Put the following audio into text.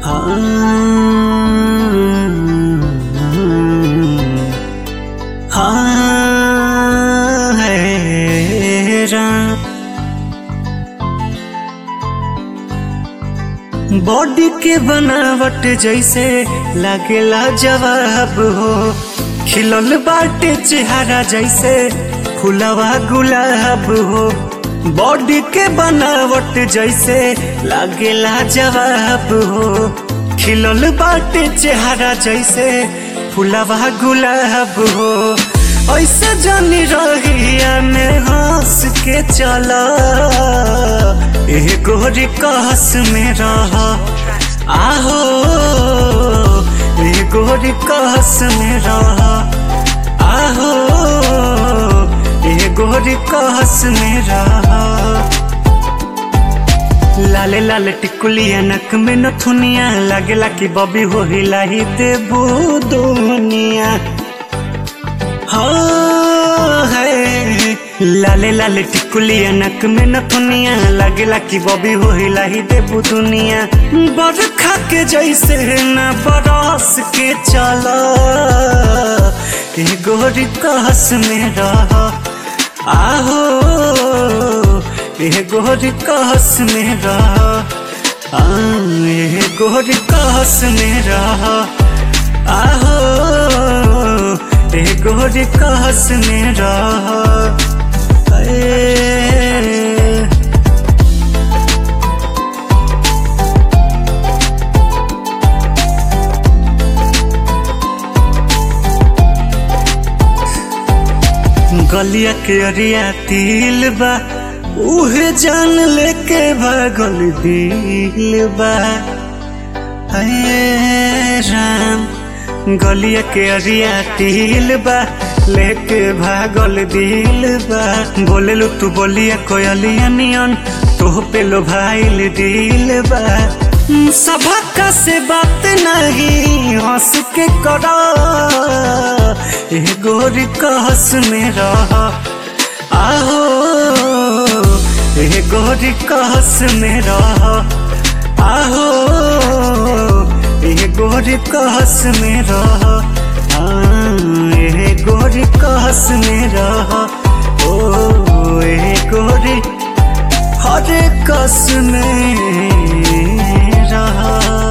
body के बनावट जैसे लागेला जवाब हो खिलल बाटे चेहरा जैसे फुलवा गुलाब हो बॉडी के बनावट जैसे लागेला जवाब हो खिलल बाटे चेहरा जैसे फुलवा गुलाब हो ऐसे जानी रहिया में हंस के चला एह गोरी कहस में रह आहो एह गोरी कहस में रह आहो एह गोरी कहस में रह लाले लाले टिकुलिया नक में नथुनिया लागेला कि बबी हो हिलाही देबू दुनिया हाँ है लाले लाले टिकुलिया नक में नथुनिया लागेला कि बबी हो हिलाही देबू दुनिया बरखा के जैसे न बरस के चला ए गोरी कहस में रह आहो ए गोरी कहस में रह आ, ए गोरी कहस में रह आहो ए गोरी कहस में रह ए, गलिया के अरिया तिल बा उहे जान लेके भागल दिल बा हे राम गलिया के अरिया तिल बा लेके भागल दिल बा बोलेलु तू बोलिया कोयलिया नियन तोह पे लो भाईल दिल बा सभा से बात नहीं हंस के करा ए गोरी कहस में रह आहो ए गोरी कहस में रह आहो ए गोरी कहस में रह ए गोरी कहस में रह ओ ए गोरी हर कस में रहा